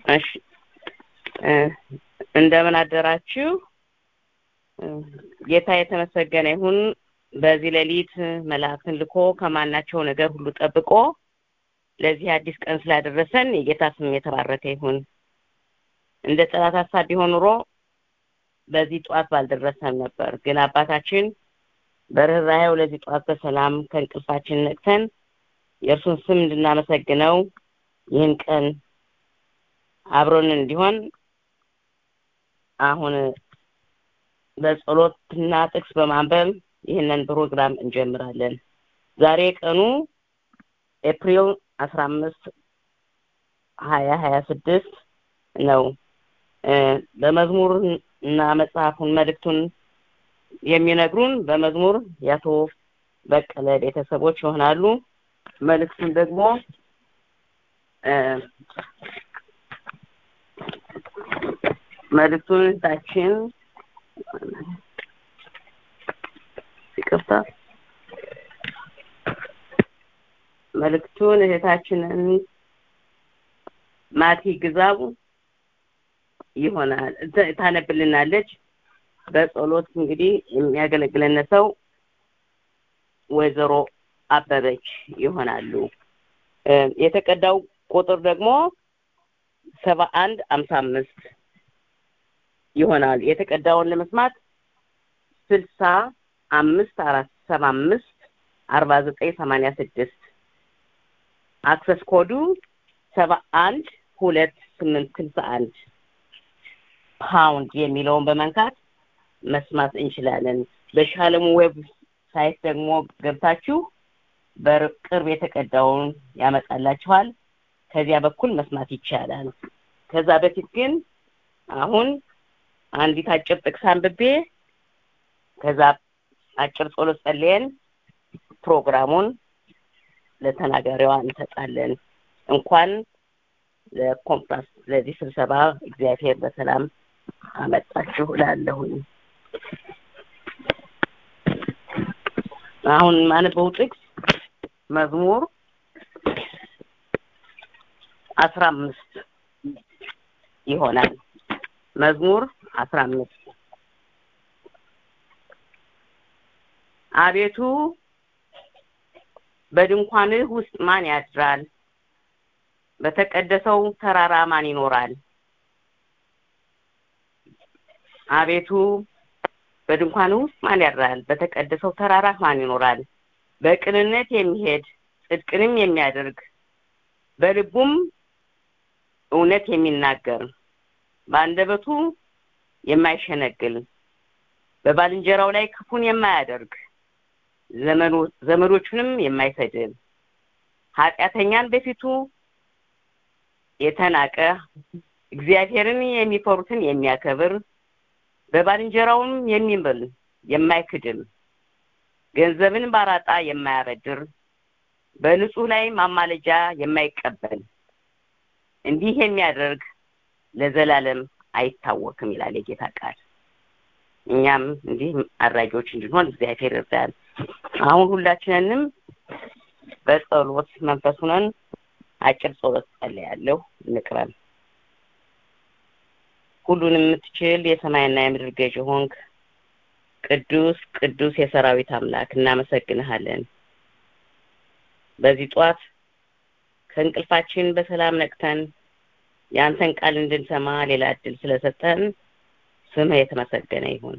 እሺ እ እንደምን አደራችሁ እ ጌታ የተመሰገነ ይሁን በዚህ ሌሊት መላእክትን ልኮ ከማናቸው ነገር ሁሉ ጠብቆ ለዚህ አዲስ ቀን ስላደረሰን የጌታ ስም የተባረከ ይሁን እንደ ጠላት ሀሳብ ቢሆን ኑሮ በዚህ ጠዋት ባልደረሰን ነበር ግን አባታችን በርኅራኄው ለዚህ ጠዋት በሰላም ከእንቅልፋችን ነቅተን የእርሱን ስም እንድናመሰግነው ይህን ቀን አብሮን እንዲሆን አሁን በጸሎትና ጥቅስ በማንበብ ይህንን ፕሮግራም እንጀምራለን ዛሬ ቀኑ ኤፕሪል አስራ አምስት ሀያ ሀያ ስድስት ነው በመዝሙር እና መጽሐፉን መልእክቱን የሚነግሩን በመዝሙር የአቶ በቀለ ቤተሰቦች ይሆናሉ መልእክቱን ደግሞ መልእክቱን ታችን ይቅርታ መልእክቱን እህታችንን ማቲ ግዛቡ ይሆናል ታነብልናለች በጸሎት እንግዲህ የሚያገለግለን ሰው ወይዘሮ አበበች ይሆናሉ የተቀዳው ቁጥር ደግሞ ሰባ አንድ አምሳ አምስት ይሆናል የተቀዳውን ለመስማት ስልሳ አምስት አራት ሰባ አምስት አርባ ዘጠኝ ሰማንያ ስድስት አክሰስ ኮዱ ሰባ አንድ ሁለት ስምንት ስልሳ አንድ ፓውንድ የሚለውን በመንካት መስማት እንችላለን በሻለሙ ዌብ ሳይት ደግሞ ገብታችሁ በቅርብ የተቀዳውን ያመጣላችኋል ከዚያ በኩል መስማት ይቻላል ከዛ በፊት ግን አሁን አንዲት አጭር ጥቅስ አንብቤ ከዛ አጭር ጸሎት ጸልየን ፕሮግራሙን ለተናጋሪዋ እንሰጣለን እንኳን ለኮንፍራንስ ለዚህ ስብሰባ እግዚአብሔር በሰላም አመጣችሁ እላለሁኝ አሁን ማነበው ጥቅስ መዝሙር አስራ አምስት ይሆናል መዝሙር አስራ አምስት አቤቱ በድንኳንህ ውስጥ ማን ያድራል በተቀደሰው ተራራ ማን ይኖራል አቤቱ በድንኳንህ ውስጥ ማን ያድራል በተቀደሰው ተራራ ማን ይኖራል በቅንነት የሚሄድ ጽድቅንም የሚያደርግ በልቡም እውነት የሚናገር በአንደበቱ የማይሸነግል በባልንጀራው ላይ ክፉን የማያደርግ ዘመዶቹንም የማይሰድብ ኃጢአተኛን በፊቱ የተናቀ እግዚአብሔርን የሚፈሩትን የሚያከብር በባልንጀራውም የሚምል የማይክድም ገንዘብን ባራጣ የማያበድር በንጹህ ላይ ማማለጃ የማይቀበል እንዲህ የሚያደርግ ለዘላለም አይታወክም ይላል የጌታ ቃል እኛም እንዲህ አድራጊዎች እንድንሆን እግዚአብሔር ይርዳል አሁን ሁላችንንም በጸሎት መንፈስ ሆነን አጭር ጸሎት ጸልያለሁ እንቅረን ሁሉን የምትችል የሰማይና የምድር ገዥ ሆንክ ቅዱስ ቅዱስ የሰራዊት አምላክ እናመሰግንሃለን በዚህ ጧት ከእንቅልፋችን በሰላም ነቅተን የአንተን ቃል እንድንሰማ ሌላ እድል ስለሰጠን ስምህ የተመሰገነ ይሁን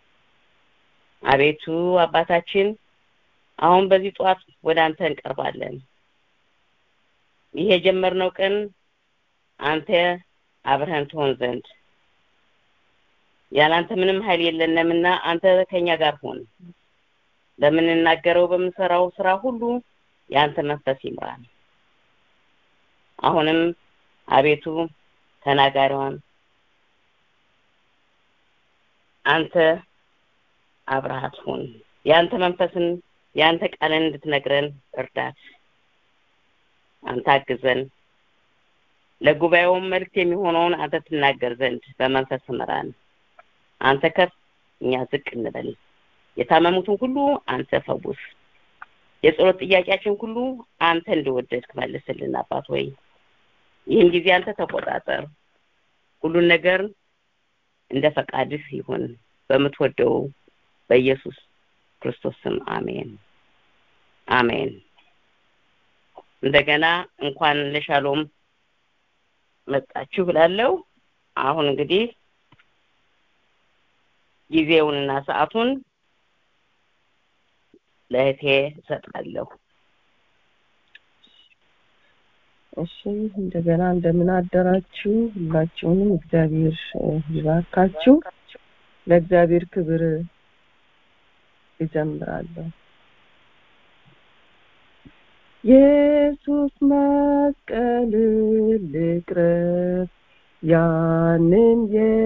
አቤቱ አባታችን አሁን በዚህ ጧት ወደ አንተ እንቀርባለን ይህ የጀመርነው ቀን አንተ አብረህን ትሆን ዘንድ ያላንተ ምንም ኃይል የለንምና አንተ ከኛ ጋር ሁን በምንናገረው በምንሰራው ስራ ሁሉ የአንተ መንፈስ ይምራል አሁንም አቤቱ ተናጋሪዋን አንተ አብረሃት ሁን የአንተ መንፈስን የአንተ ቃልን እንድትነግረን እርዳት አንተ አግዘን ለጉባኤውም መልእክት የሚሆነውን አንተ ትናገር ዘንድ በመንፈስ ምራን አንተ ከፍ እኛ ዝቅ እንበል የታመሙትን ሁሉ አንተ ፈውስ የጸሎት ጥያቄያችን ሁሉ አንተ እንደወደድክ መልስልን አባት ሆይ ይህን ጊዜ አንተ ተቆጣጠር ሁሉን ነገር እንደ ፈቃድህ ይሁን በምትወደው በኢየሱስ ክርስቶስ ስም አሜን አሜን እንደገና እንኳን ለሻሎም መጣችሁ ብላለው አሁን እንግዲህ ጊዜውንና ሰዓቱን ለእህቴ እሰጣለሁ እሺ እንደገና እንደምን አደራችሁ ሁላችሁንም እግዚአብሔር ይባርካችሁ ለእግዚአብሔር ክብር ይጀምራለሁ ኢየሱስ መስቀል ልቅረብ ያንን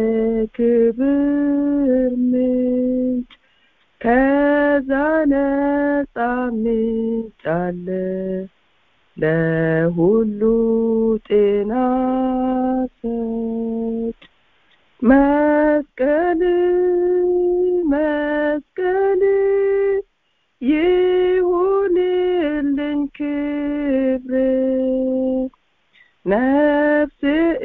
የክብር ምንጭ ከዛ ነጻ ምንጭ አለ ለሁሉ ጤና ሰጭ መስቀል መስቀል ይሁንልን ክብር ነፍስ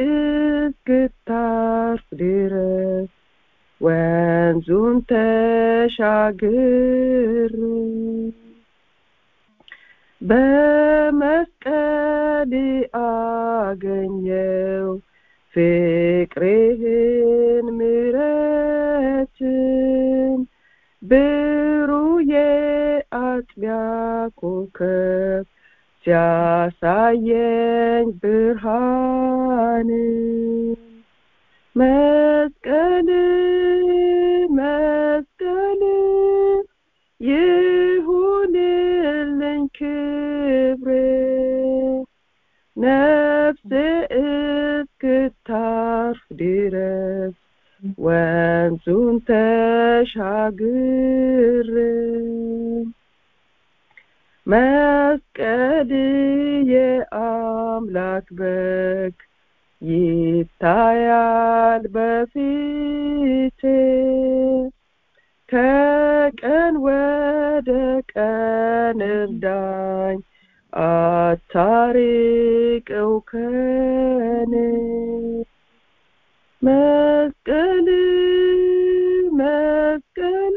እስክታርፍ ድረስ ወንዙን ተሻግር በመስቀል አገኘው ፍቅርህን ምረትን ብሩህ የአጥቢያ ኮከብ ሲያሳየኝ ብርሃን መስቀል መስቀል ይሁንልኝ ክብር ነፍስ እስክታርፍ ድረስ ወንዙን ተሻግር መስቀል የአምላክ በግ ይታያል በፊቴ ከቀን ወደ ቀን እርዳኝ አታርቀው ከኔ መስቀል መስቀል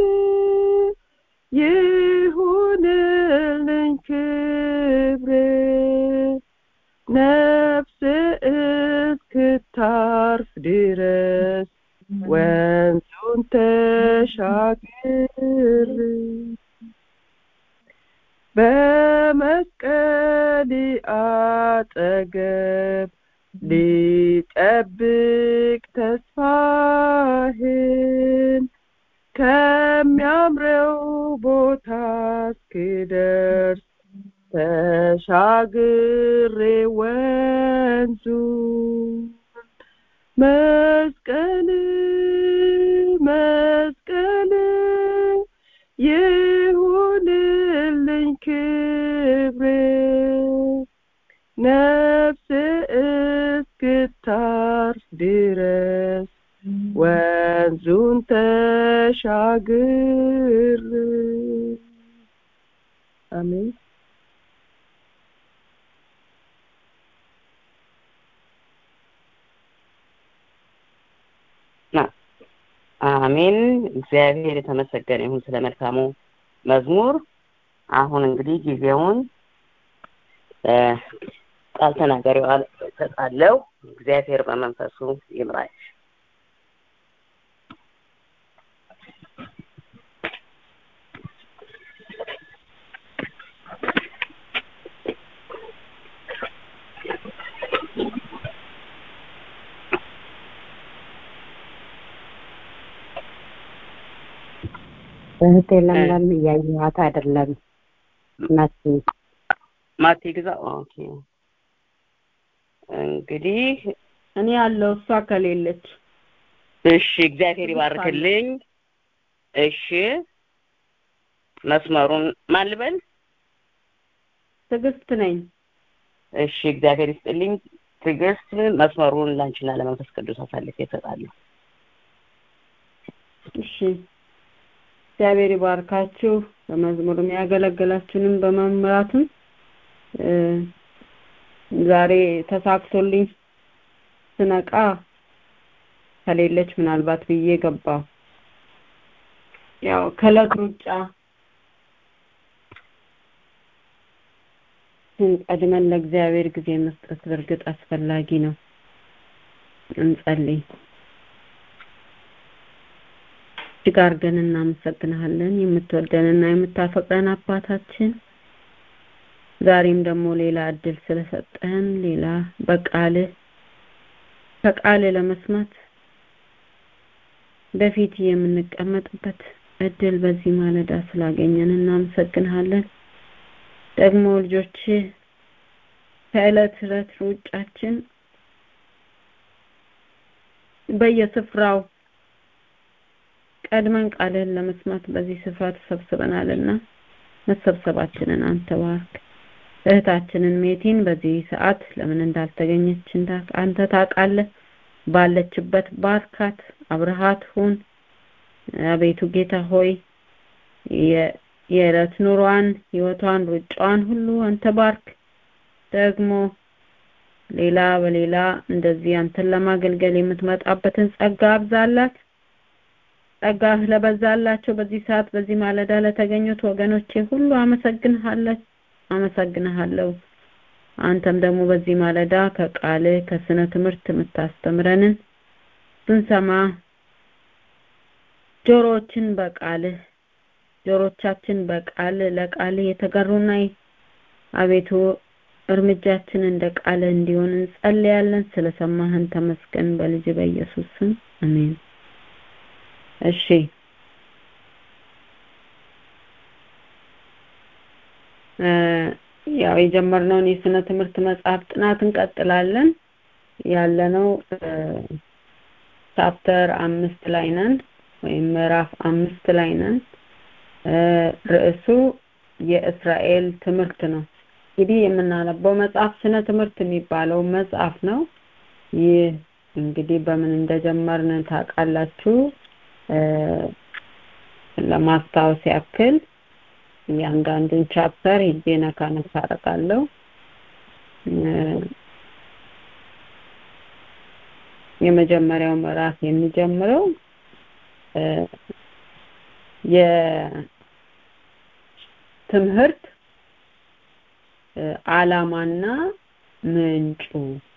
ይሁንልኝ ክብር ነፍስ እስክታርፍ ድረስ ወንዙን ተሻግር በመስቀል አጠገብ ሊጠብቅ ተስፋህን ከሚያምረው ቦታ እስክደርስ ተሻግሬ ወንዙ መስቀል መስቀል ይሁንልኝ ክብር ነፍስ እስክታርፍ ድረስ ወንዙን ተሻግር አሜን አሜን እግዚአብሔር የተመሰገነ ይሁን ስለ መልካሙ መዝሙር አሁን እንግዲህ ጊዜውን ቃል ተናጋሪዋ እሰጣለሁ እግዚአብሔር በመንፈሱ ይምራች እህቴ ለምለም እያየኋት አይደለም ናት ማቲ ግዛ ኦኬ እንግዲህ እኔ ያለው እሷ ከሌለች እሺ እግዚአብሔር ይባርክልኝ እሺ መስመሩን ማን ልበል ትዕግስት ነኝ እሺ እግዚአብሔር ይስጥልኝ ትዕግስት መስመሩን ላንቺና ለመንፈስ ቅዱስ አሳልፌ እሰጣለሁ እሺ እግዚአብሔር ይባርካችሁ በመዝሙርም ያገለገላችሁንም በመምራትም ዛሬ ተሳክቶልኝ ስነቃ ከሌለች ምናልባት ብዬ ገባሁ። ያው ከዕለት ሩጫ ቀድመን ለእግዚአብሔር ጊዜ መስጠት በእርግጥ አስፈላጊ ነው። እንጸልይ። እጅግ አድርገን እናመሰግንሃለን የምትወደንና የምታፈቅረን አባታችን ዛሬም ደግሞ ሌላ እድል ስለሰጠን ሌላ በቃልህ ከቃልህ ለመስማት በፊት የምንቀመጥበት እድል በዚህ ማለዳ ስላገኘን እናመሰግንሃለን። ደግሞ ልጆች ከዕለት ዕለት ሩጫችን በየስፍራው ቀድመን ቃልህን ለመስማት በዚህ ስፍራ ተሰብስበናልና መሰብሰባችንን አንተ ባርክ። እህታችንን ሜቲን በዚህ ሰዓት ለምን እንዳልተገኘች አንተ ታውቃለህ። ባለችበት ባርካት፣ አብረሃት ሁን። አቤቱ ጌታ ሆይ የዕለት ኑሯን፣ ህይወቷን፣ ሩጫዋን ሁሉ አንተ ባርክ። ደግሞ ሌላ በሌላ እንደዚህ አንተን ለማገልገል የምትመጣበትን ጸጋ አብዛላት። ጸጋህ ለበዛላቸው በዚህ ሰዓት በዚህ ማለዳ ለተገኙት ወገኖቼ ሁሉ አመሰግንሃለሁ አመሰግንሃለሁ። አንተም ደግሞ በዚህ ማለዳ ከቃልህ ከስነ ትምህርት የምታስተምረንን ስንሰማ ጆሮዎችን በቃልህ ጆሮቻችን በቃል ለቃል የተገሩና አቤቱ እርምጃችን እንደ ቃል እንዲሆን እንጸልያለን። ስለሰማህን ተመስገን። በልጅ በኢየሱስ ስም አሜን። እሺ ያው የጀመርነውን የስነ ትምህርት መጽሐፍ ጥናት እንቀጥላለን። ያለነው ቻፕተር አምስት ላይ ነን ወይም ምዕራፍ አምስት ላይ ነን። ርዕሱ የእስራኤል ትምህርት ነው። እንግዲህ የምናነበው መጽሐፍ ስነ ትምህርት የሚባለው መጽሐፍ ነው። ይህ እንግዲህ በምን እንደጀመርን ታውቃላችሁ። ለማስታወስ ያክል እያንዳንዱን ቻፕተር ሄጄ ነካ ነካ አደርጋለሁ። የመጀመሪያው ምዕራፍ የሚጀምረው የትምህርት ዓላማና ምንጩ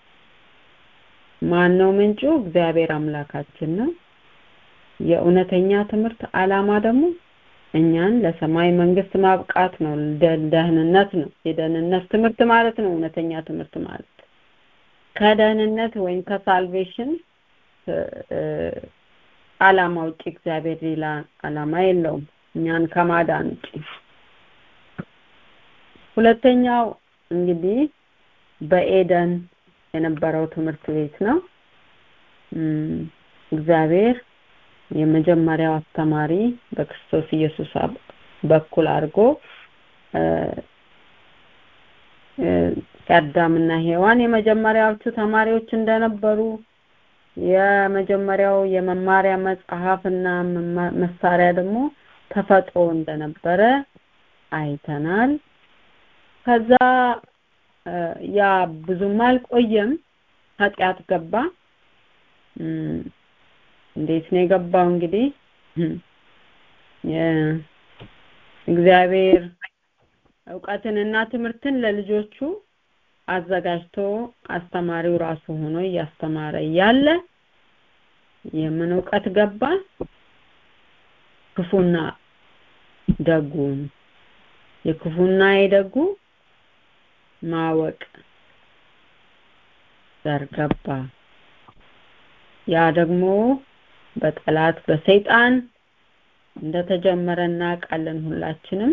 ማን ነው? ምንጩ እግዚአብሔር አምላካችን ነው። የእውነተኛ ትምህርት ዓላማ ደግሞ እኛን ለሰማይ መንግስት ማብቃት ነው። ደህንነት ነው። የደህንነት ትምህርት ማለት ነው። እውነተኛ ትምህርት ማለት ከደህንነት ወይም ከሳልቬሽን ዓላማ ውጭ እግዚአብሔር ሌላ ዓላማ የለውም እኛን ከማዳን ውጭ። ሁለተኛው እንግዲህ በኤደን የነበረው ትምህርት ቤት ነው። እግዚአብሔር የመጀመሪያው አስተማሪ በክርስቶስ ኢየሱስ በኩል አድርጎ አዳምና ሔዋን የመጀመሪያዎቹ ተማሪዎች እንደነበሩ የመጀመሪያው የመማሪያ መጽሐፍና መሳሪያ ደግሞ ተፈጥሮ እንደነበረ አይተናል። ከዛ ያ ብዙም አልቆየም፣ ኃጢአት ገባ። እንዴት ነው የገባው? እንግዲህ እግዚአብሔር እውቀትንና ትምህርትን ለልጆቹ አዘጋጅቶ አስተማሪው ራሱ ሆኖ እያስተማረ እያለ የምን እውቀት ገባ? ክፉና ደጉን የክፉና የደጉ ማወቅ ዘር ገባ። ያ ደግሞ በጠላት በሰይጣን እንደተጀመረ እናውቃለን ሁላችንም።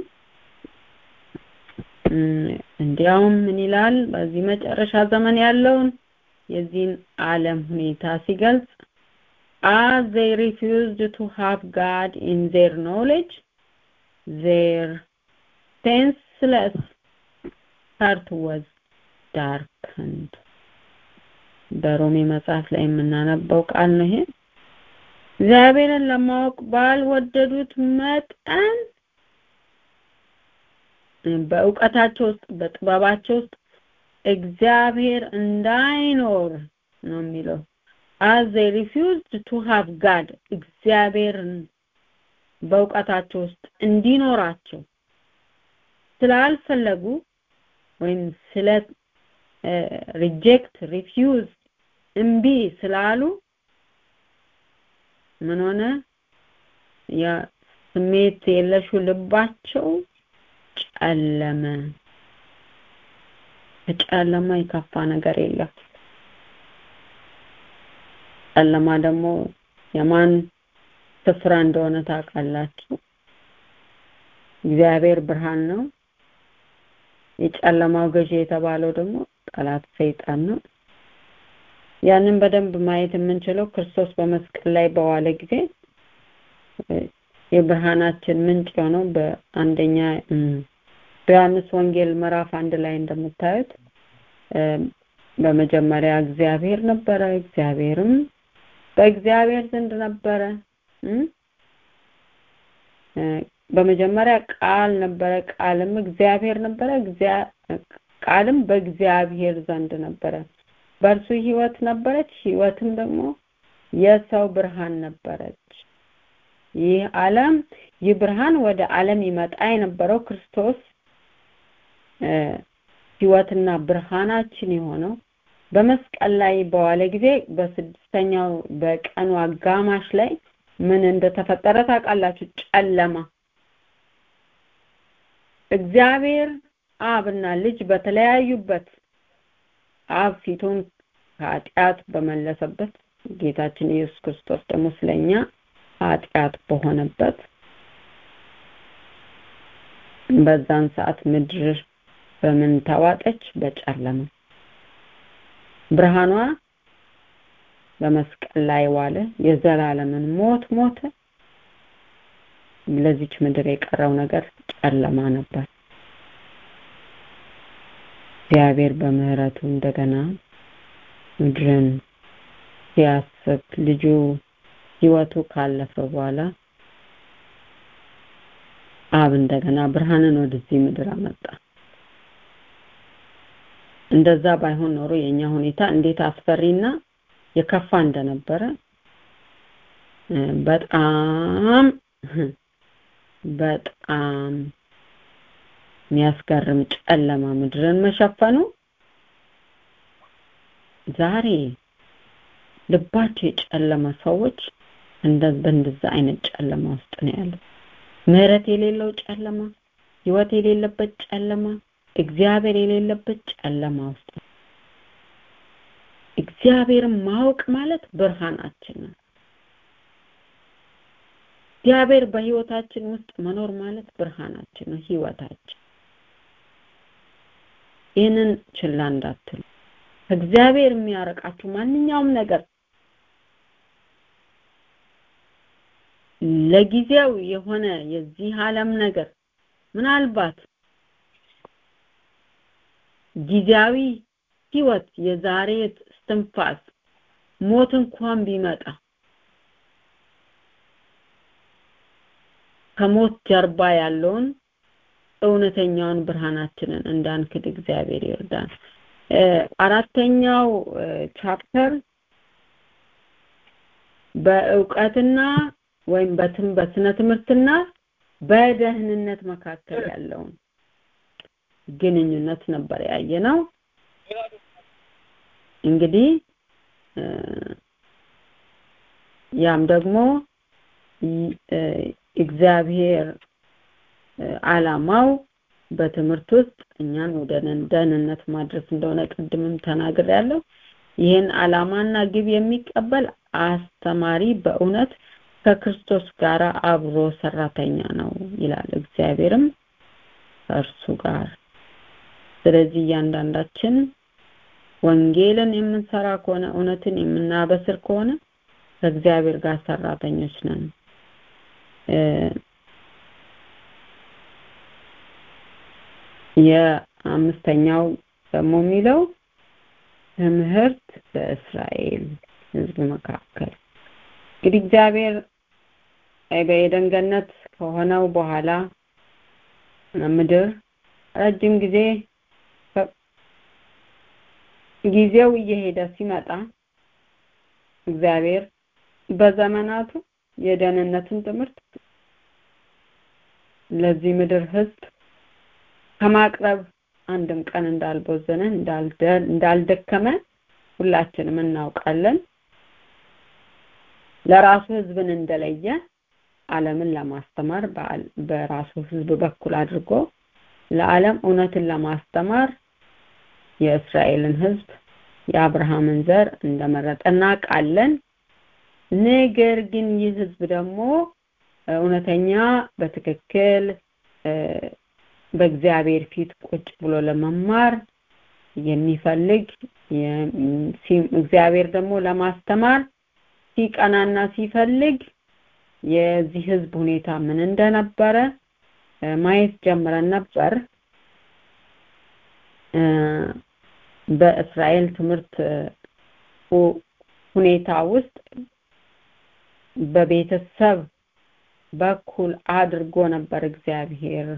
እንዲያውም ምን ይላል በዚህ መጨረሻ ዘመን ያለውን የዚህን ዓለም ሁኔታ ሲገልጽ as they refused to have God in their knowledge their senseless heart was darkened በሮሜ መጽሐፍ ላይ የምናነበው ቃል ነው ይሄ እግዚአብሔርን ለማወቅ ባልወደዱት መጠን በእውቀታቸው ውስጥ በጥበባቸው ውስጥ እግዚአብሔር እንዳይኖር ነው የሚለው as they refused to have God እግዚአብሔርን በእውቀታቸው ውስጥ እንዲኖራቸው ስላልፈለጉ ወይም ስለ ሪጀክት ሪፊውዝ እምቢ ስላሉ ምን ሆነ ያ ስሜት የለሹ ልባቸው ጨለመ ከጨለማ የከፋ ነገር የለም ጨለማ ደግሞ የማን ስፍራ እንደሆነ ታውቃላችሁ እግዚአብሔር ብርሃን ነው የጨለማው ገዢ የተባለው ደግሞ ጠላት ሰይጣን ነው ያንን በደንብ ማየት የምንችለው ክርስቶስ በመስቀል ላይ በዋለ ጊዜ የብርሃናችን ምንጭ የሆነው በአንደኛ በዮሐንስ ወንጌል ምዕራፍ አንድ ላይ እንደምታዩት በመጀመሪያ እግዚአብሔር ነበረ እግዚአብሔርም በእግዚአብሔር ዘንድ ነበረ በመጀመሪያ ቃል ነበረ ቃልም እግዚአብሔር ነበረ ቃልም በእግዚአብሔር ዘንድ ነበረ በእርሱ ህይወት ነበረች ህይወትም ደግሞ የሰው ብርሃን ነበረች ይህ ዓለም ይህ ብርሃን ወደ ዓለም ይመጣ የነበረው ክርስቶስ ህይወትና ብርሃናችን የሆነው በመስቀል ላይ በዋለ ጊዜ በስድስተኛው በቀኑ አጋማሽ ላይ ምን እንደተፈጠረ ታውቃላችሁ ጨለማ እግዚአብሔር አብና ልጅ በተለያዩበት አብ ፊቱን ከኃጢአት በመለሰበት ጌታችን ኢየሱስ ክርስቶስ ደግሞ ስለኛ ኃጢአት በሆነበት በዛን ሰዓት ምድር በምን ተዋጠች በጨለማ ብርሃኗ በመስቀል ላይ ዋለ የዘላለምን ሞት ሞተ ለዚች ምድር የቀረው ነገር ጨለማ ነበር እግዚአብሔር በምህረቱ እንደገና ምድርን ሲያስብ ልጁ ህይወቱ ካለፈ በኋላ አብ እንደገና ብርሃንን ወደዚህ ምድር አመጣ እንደዛ ባይሆን ኖሮ የኛ ሁኔታ እንዴት አስፈሪና የከፋ እንደነበረ በጣም በጣም የሚያስገርም ጨለማ ምድርን መሸፈኑ ዛሬ ልባቸው የጨለመ ሰዎች እንደ በእንደዛ አይነት ጨለማ ውስጥ ነው ያለው ምህረት የሌለው ጨለማ ህይወት የሌለበት ጨለማ እግዚአብሔር የሌለበት ጨለማ ውስጥ እግዚአብሔርን ማወቅ ማለት ብርሃናችን ነው እግዚአብሔር በህይወታችን ውስጥ መኖር ማለት ብርሃናችን ነው ህይወታችን ይህንን ችላ እንዳትሉ እግዚአብሔር የሚያረቃችሁ ማንኛውም ነገር ለጊዜው የሆነ የዚህ ዓለም ነገር ምናልባት ጊዜያዊ ህይወት የዛሬ እስትንፋስ ሞት እንኳን ቢመጣ ከሞት ጀርባ ያለውን እውነተኛውን ብርሃናችንን እንዳንክድ እግዚአብሔር ይርዳን አራተኛው ቻፕተር በእውቀትና ወይም በትም በስነ ትምህርትና በደህንነት መካከል ያለውን ግንኙነት ነበር ያየ ነው እንግዲህ ያም ደግሞ እግዚአብሔር አላማው በትምህርት ውስጥ እኛን ወደ ደህንነት ማድረስ እንደሆነ ቅድምም ተናግር ያለው ይህን አላማና ግብ የሚቀበል አስተማሪ በእውነት ከክርስቶስ ጋር አብሮ ሰራተኛ ነው ይላል እግዚአብሔርም ከእርሱ ጋር ስለዚህ እያንዳንዳችን ወንጌልን የምንሰራ ከሆነ እውነትን የምናበስር ከሆነ ከእግዚአብሔር ጋር ሰራተኞች ነን የአምስተኛው ደግሞ የሚለው ትምህርት በእስራኤል ህዝብ መካከል እንግዲህ እግዚአብሔር በኤደን ገነት ከሆነው በኋላ ምድር ረጅም ጊዜ ጊዜው እየሄደ ሲመጣ እግዚአብሔር በዘመናቱ የደህንነትን ትምህርት ለዚህ ምድር ህዝብ ከማቅረብ አንድም ቀን እንዳልቦዘነ እንዳልደከመ ሁላችንም እናውቃለን ለራሱ ህዝብን እንደለየ ዓለምን ለማስተማር በራሱ ህዝብ በኩል አድርጎ ለዓለም እውነትን ለማስተማር የእስራኤልን ህዝብ የአብርሃምን ዘር እንደመረጠ እናውቃለን ነገር ግን ይህ ህዝብ ደግሞ እውነተኛ በትክክል በእግዚአብሔር ፊት ቁጭ ብሎ ለመማር የሚፈልግ እግዚአብሔር ደግሞ ለማስተማር ሲቀናና ሲፈልግ የዚህ ህዝብ ሁኔታ ምን እንደነበረ ማየት ጀምረን ነበር በእስራኤል ትምህርት ሁኔታ ውስጥ በቤተሰብ በኩል አድርጎ ነበር እግዚአብሔር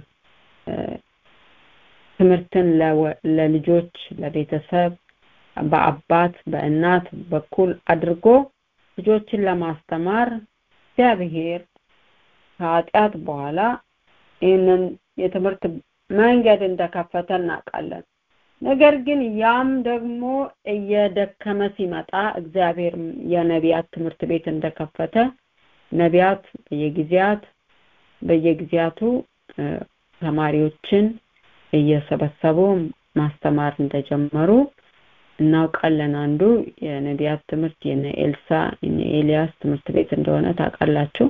ትምህርትን ለልጆች ለቤተሰብ በአባት በእናት በኩል አድርጎ ልጆችን ለማስተማር እግዚአብሔር ከኃጢአት በኋላ ይህንን የትምህርት መንገድ እንደከፈተ እናውቃለን ነገር ግን ያም ደግሞ እየደከመ ሲመጣ እግዚአብሔር የነቢያት ትምህርት ቤት እንደከፈተ ነቢያት በየጊዜያት በየጊዜያቱ ተማሪዎችን እየሰበሰቡ ማስተማር እንደጀመሩ እናውቃለን አንዱ የነቢያት ትምህርት የነ ኤልሳ የነ ኤልያስ ትምህርት ቤት እንደሆነ ታውቃላችሁ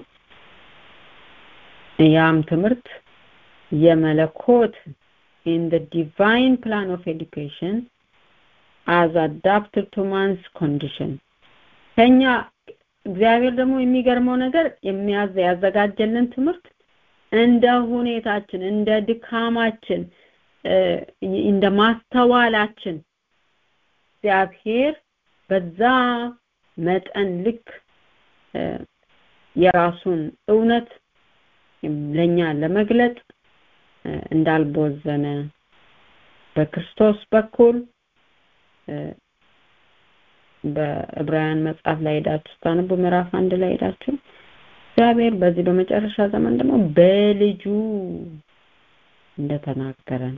ያም ትምህርት የመለኮት in the divine plan of education as adapted to man's condition ከኛ እግዚአብሔር ደግሞ የሚገርመው ነገር የሚያዘ ያዘጋጀልን ትምህርት እንደ ሁኔታችን እንደ ድካማችን እንደ ማስተዋላችን እግዚአብሔር በዛ መጠን ልክ የራሱን እውነት ለኛ ለመግለጥ እንዳልቦዘነ በክርስቶስ በኩል በዕብራውያን መጽሐፍ ላይ ሄዳችሁ ስታነቡ ምዕራፍ አንድ ላይ ሄዳችሁ እግዚአብሔር በዚህ በመጨረሻ ዘመን ደግሞ በልጁ እንደተናገረን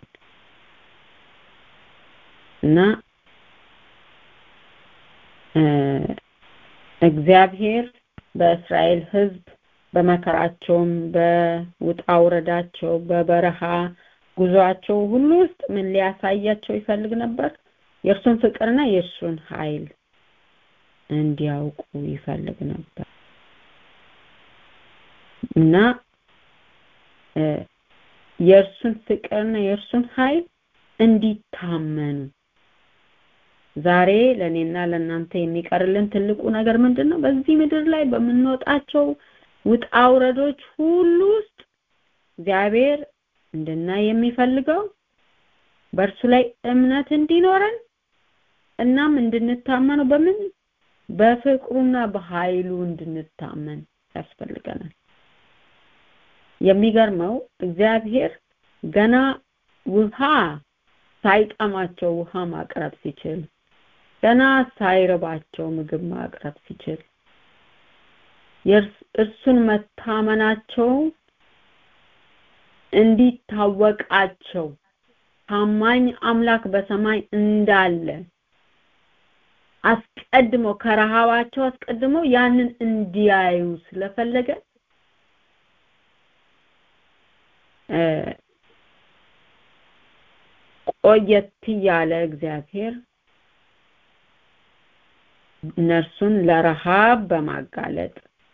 እና እግዚአብሔር በእስራኤል ህዝብ በመከራቸውም በውጣ ውረዳቸው በበረሃ ጉዟቸው ሁሉ ውስጥ ምን ሊያሳያቸው ይፈልግ ነበር የእርሱን ፍቅርና የእርሱን ኃይል እንዲያውቁ ይፈልግ ነበር እና የእርሱን ፍቅርና የእርሱን ኃይል እንዲታመኑ ዛሬ ለእኔና ለእናንተ የሚቀርልን ትልቁ ነገር ምንድን ነው በዚህ ምድር ላይ በምንወጣቸው ውጣ ውረዶች ሁሉ ውስጥ እግዚአብሔር እንድናይ የሚፈልገው በእርሱ ላይ እምነት እንዲኖረን እናም እንድንታመነው በምን በፍቅሩና በኃይሉ እንድንታመን ያስፈልገናል የሚገርመው እግዚአብሔር ገና ውሃ ሳይጠማቸው ውሃ ማቅረብ ሲችል ገና ሳይርባቸው ምግብ ማቅረብ ሲችል እርሱን መታመናቸው እንዲታወቃቸው ታማኝ አምላክ በሰማይ እንዳለ አስቀድሞ ከረሃባቸው አስቀድሞ ያንን እንዲያዩ ስለፈለገ ቆየት ያለ እግዚአብሔር እነርሱን ለረሃብ በማጋለጥ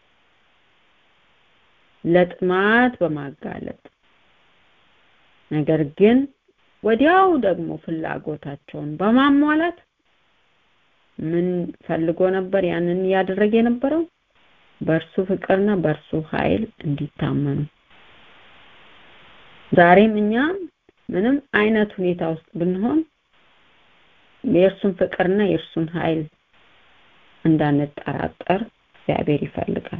ለጥማት በማጋለጥ ነገር ግን ወዲያው ደግሞ ፍላጎታቸውን በማሟላት ምን ፈልጎ ነበር ያንን እያደረገ የነበረው በእርሱ ፍቅርና በእርሱ ኃይል እንዲታመኑ ዛሬም እኛ ምንም አይነት ሁኔታ ውስጥ ብንሆን የእርሱን ፍቅርና የእርሱን ኃይል እንዳንጠራጠር እግዚአብሔር ይፈልጋል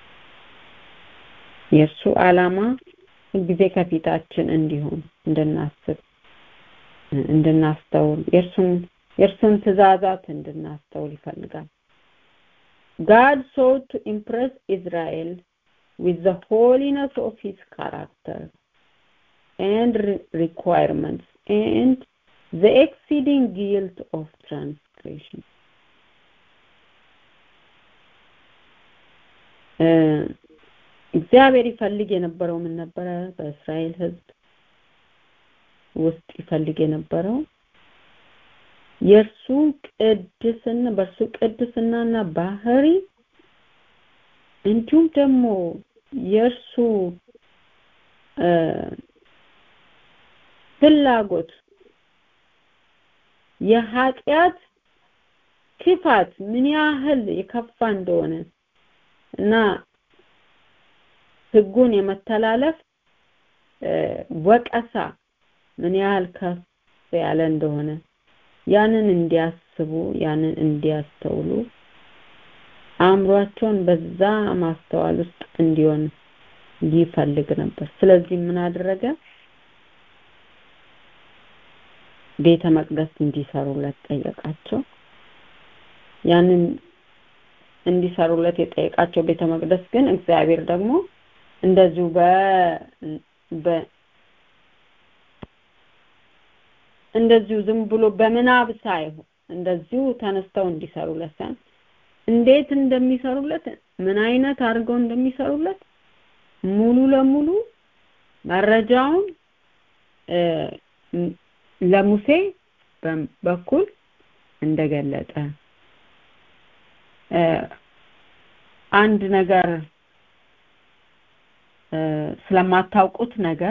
የእርሱ ዓላማ ሁልጊዜ ከፊታችን እንዲሆን እንድናስብ እንድናስተውል የእርሱን የእርሱን ትእዛዛት እንድናስተውል ይፈልጋል God sought to impress Israel with the holiness of his character and re- requirements and the exceeding guilt of transgression. እግዚአብሔር ይፈልግ የነበረው ምን ነበረ? በእስራኤል ሕዝብ ውስጥ ይፈልግ የነበረው የእርሱ ቅድስና በእርሱ ቅድስናና ባህሪ እንዲሁም ደግሞ የእርሱ ፍላጎት የኃጢአት ክፋት ምን ያህል የከፋ እንደሆነ እና ህጉን የመተላለፍ ወቀሳ ምን ያህል ከፍ ያለ እንደሆነ ያንን እንዲያስቡ ያንን እንዲያስተውሉ አእምሯቸውን በዛ ማስተዋል ውስጥ እንዲሆን ይፈልግ ነበር ስለዚህ ምን አደረገ ቤተ መቅደስ እንዲሰሩለት ጠየቃቸው ያንን እንዲሰሩለት የጠየቃቸው ቤተ መቅደስ ግን እግዚአብሔር ደግሞ እንደዚሁ በ በ እንደዚሁ ዝም ብሎ በምናብ ሳይሆን እንደዚሁ ተነስተው እንዲሰሩለት ሳይሆን እንዴት እንደሚሰሩለት ምን አይነት አድርገው እንደሚሰሩለት ሙሉ ለሙሉ መረጃውን ለሙሴ በኩል እንደገለጠ አንድ ነገር ስለማታውቁት ነገር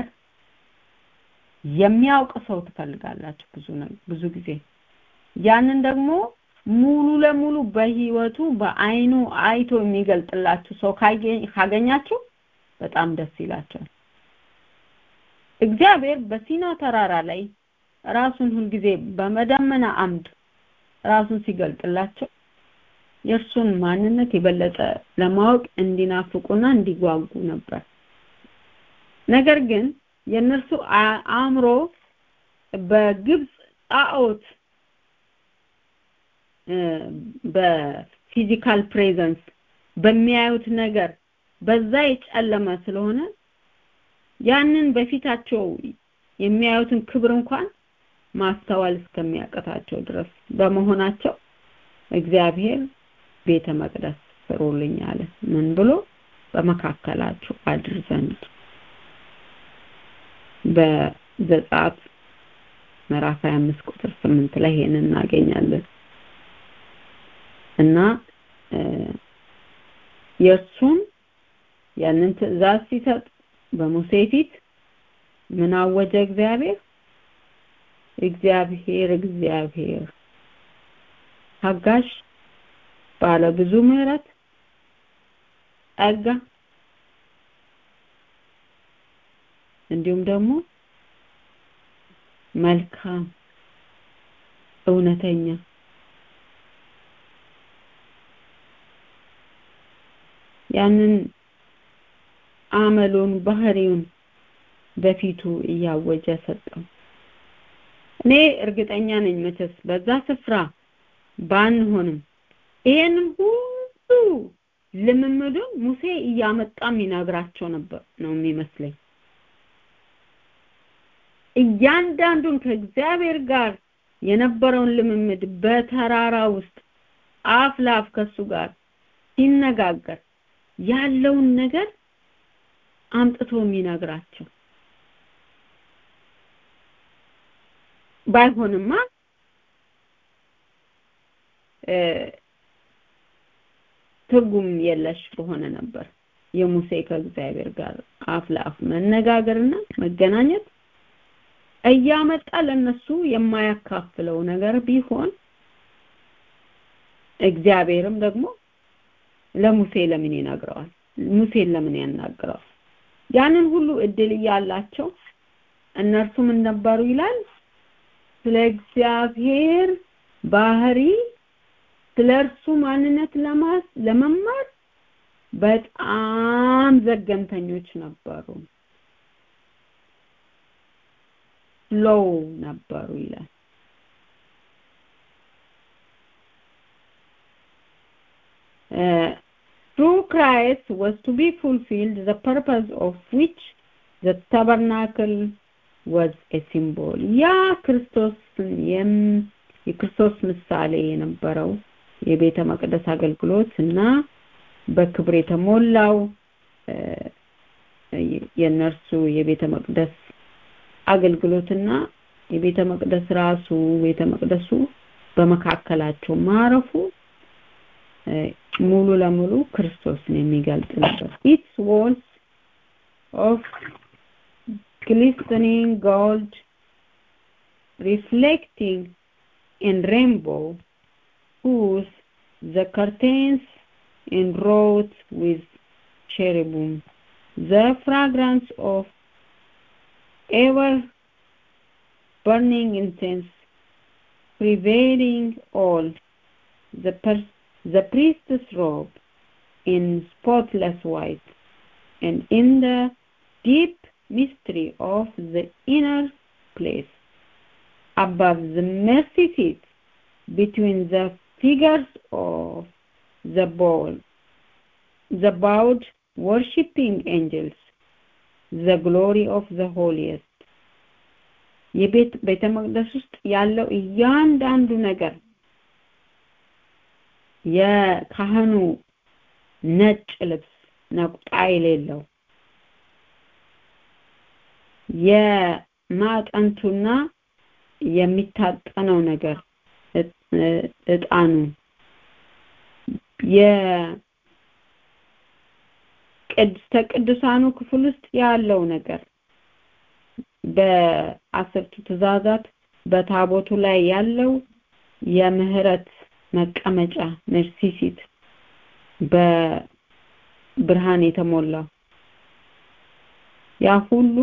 የሚያውቅ ሰው ትፈልጋላችሁ ብዙ ብዙ ጊዜ ያንን ደግሞ ሙሉ ለሙሉ በህይወቱ በአይኑ አይቶ የሚገልጥላችሁ ሰው ካገኛችሁ በጣም ደስ ይላቸዋል እግዚአብሔር በሲና ተራራ ላይ ራሱን ሁልጊዜ በመደመና አምድ ራሱን ሲገልጥላቸው የእርሱን ማንነት የበለጠ ለማወቅ እንዲናፍቁና እንዲጓጉ ነበር ነገር ግን የእነርሱ አእምሮ በግብፅ ጣዖት በፊዚካል ፕሬዘንስ በሚያዩት ነገር በዛ የጨለመ ስለሆነ ያንን በፊታቸው የሚያዩትን ክብር እንኳን ማስተዋል እስከሚያቀታቸው ድረስ በመሆናቸው እግዚአብሔር ቤተ መቅደስ ስሩልኝ አለ ምን ብሎ በመካከላችሁ አድር ዘንድ በዘጸአት ምዕራፍ 25 ቁጥር 8 ላይ ይሄንን እናገኛለን እና የእርሱን ያንን ትእዛዝ ሲሰጥ በሙሴ ፊት ምን አወጀ እግዚአብሔር እግዚአብሔር እግዚአብሔር ታጋሽ ባለ ብዙ ምህረት ጸጋ እንዲሁም ደግሞ መልካም እውነተኛ ያንን አመሉን ባህሪውን በፊቱ እያወጀ ሰጠው እኔ እርግጠኛ ነኝ መቼስ በዛ ስፍራ ባንሆንም ይሄንን ሁሉ ልምምዱን ሙሴ እያመጣም ይነግራቸው ነበር ነው የሚመስለኝ እያንዳንዱን ከእግዚአብሔር ጋር የነበረውን ልምምድ በተራራ ውስጥ አፍ ለአፍ ከሱ ጋር ሲነጋገር ያለውን ነገር አምጥቶ የሚነግራቸው ባይሆንማ ትርጉም የለሽ በሆነ ነበር የሙሴ ከእግዚአብሔር ጋር አፍ ለአፍ መነጋገርና መገናኘት እያመጣ ለነሱ የማያካፍለው ነገር ቢሆን እግዚአብሔርም ደግሞ ለሙሴ ለምን ይነግረዋል ሙሴን ለምን ያናግረዋል ያንን ሁሉ እድል እያላቸው እነርሱ ምን ነበሩ ይላል ስለ እግዚአብሔር ባህሪ ስለ እርሱ ማንነት ለማስ ለመማር በጣም ዘገምተኞች ነበሩ ሎው ነበሩ ይላል uh, through Christ was to be fulfilled the purpose of which the tabernacle was a symbol ያ ክርስቶስን የም የክርስቶስ ምሳሌ የነበረው የቤተ መቅደስ አገልግሎት እና በክብር የተሞላው የነርሱ የቤተ መቅደስ አገልግሎትና የቤተ መቅደስ ራሱ ቤተ መቅደሱ በመካከላቸው ማረፉ ሙሉ ለሙሉ ክርስቶስን የሚገልጥ ነበር its walls of glistening gold reflecting in rainbow whose the curtains enwrought with cherubim the fragrance of ever burning incense prevailing all the per- the priest's robe in spotless white and in the deep mystery of the inner place above the mercy seat between the figures of the bowl the bowed worshipping angels the glory of the holiest የቤት ቤተ መቅደስ ውስጥ ያለው እያንዳንዱ ነገር የካህኑ ነጭ ልብስ ነቁጣ የሌለው የማጠንቱና የሚታጠነው ነገር እጣኑ የቅድስተ ቅዱሳኑ ክፍል ውስጥ ያለው ነገር በአስርቱ ትእዛዛት በታቦቱ ላይ ያለው የምህረት መቀመጫ መርሲሲት በብርሃን የተሞላው ያ ሁሉ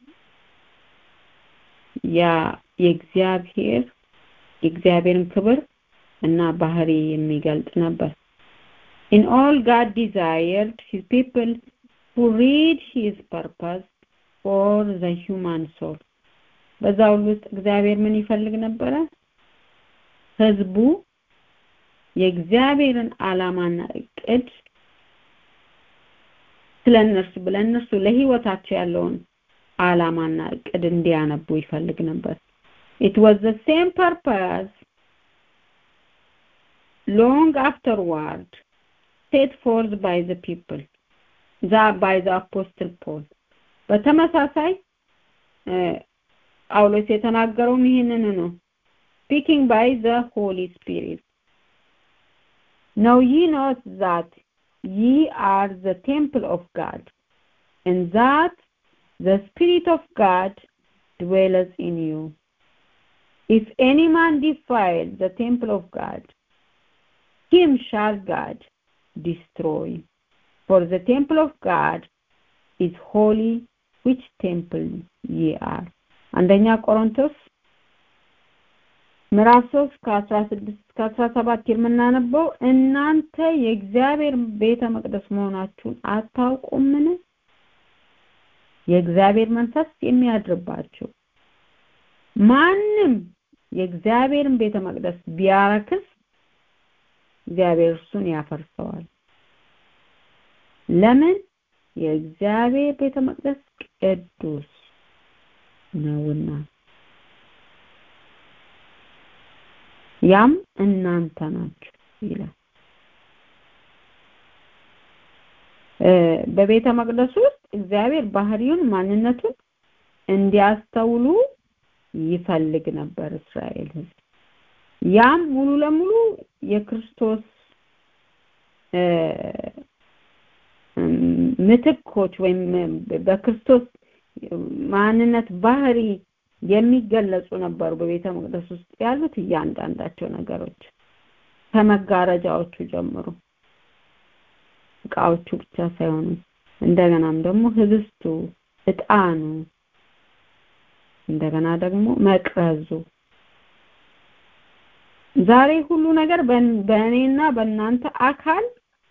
ያ የእግዚአብሔር የእግዚአብሔርን ክብር እና ባህሪ የሚገልጥ ነበር in all god desired his people to read his purpose for the human soul በዛ ሁሉ ውስጥ እግዚአብሔር ምን ይፈልግ ነበረ ህዝቡ የእግዚአብሔርን ዓላማና እቅድ ስለነርሱ ብለነርሱ ለህይወታቸው ያለውን ዓላማና እቅድ እንዲያነቡ ይፈልግ ነበር it was the same purpose long afterward set forth by the people that by the apostle paul በተመሳሳይ ጳውሎስ የተናገረውም ይህንን ነው speaking by the holy spirit know ye not that ye are the temple of god and that the spirit of god dwelleth in you if any man defile the temple of god him shall god destroy for the temple of god is holy which temple ye are አንደኛ ቆሮንቶስ ምዕራፍ 3 ከ16 እስከ 17 የምናነበው እናንተ የእግዚአብሔር ቤተ መቅደስ መሆናችሁን አታውቁምን የእግዚአብሔር መንፈስ የሚያድርባችሁ ማንም የእግዚአብሔርን ቤተ መቅደስ ቢያረክስ እግዚአብሔር እርሱን ያፈርሰዋል ለምን የእግዚአብሔር ቤተ መቅደስ ቅዱስ ነውና ያም እናንተ ናችሁ ይላል በቤተ መቅደሱ ውስጥ እግዚአብሔር ባህሪውን ማንነቱን እንዲያስተውሉ ይፈልግ ነበር እስራኤል ህዝብ ያም ሙሉ ለሙሉ የክርስቶስ ምትኮች ወይም በክርስቶስ ማንነት ባህሪ የሚገለጹ ነበሩ በቤተ መቅደስ ውስጥ ያሉት እያንዳንዳቸው ነገሮች ከመጋረጃዎቹ ጀምሮ እቃዎቹ ብቻ ሳይሆኑ እንደገናም ደግሞ ህብስቱ እጣኑ እንደገና ደግሞ መቅረዙ ዛሬ ሁሉ ነገር በእኔና በእናንተ አካል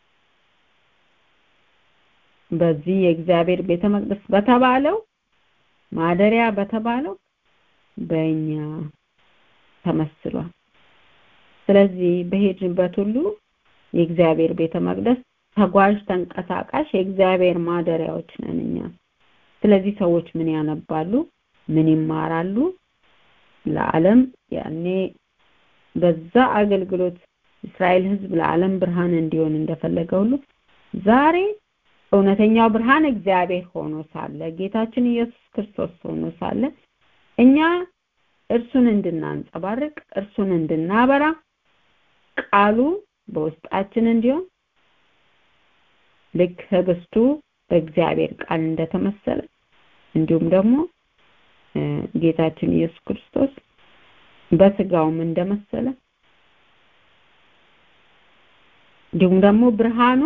በዚህ የእግዚአብሔር ቤተ መቅደስ በተባለው ማደሪያ በተባለው በእኛ ተመስሏል ስለዚህ በሄድንበት ሁሉ የእግዚአብሔር ቤተ መቅደስ ተጓዥ ተንቀሳቃሽ የእግዚአብሔር ማደሪያዎች ነን እኛ ስለዚህ ሰዎች ምን ያነባሉ ምን ይማራሉ ለዓለም ያኔ በዛ አገልግሎት እስራኤል ህዝብ ለዓለም ብርሃን እንዲሆን እንደፈለገ ሁሉ ዛሬ እውነተኛው ብርሃን እግዚአብሔር ሆኖ ሳለ ጌታችን ኢየሱስ ክርስቶስ ሆኖ ሳለ እኛ እርሱን እንድናንጸባርቅ እርሱን እንድናበራ ቃሉ በውስጣችን እንዲሆን ልክ ህብስቱ በእግዚአብሔር ቃል እንደተመሰለ እንዲሁም ደግሞ ጌታችን ኢየሱስ ክርስቶስ በስጋውም እንደመሰለ እንዲሁም ደግሞ ብርሃኑ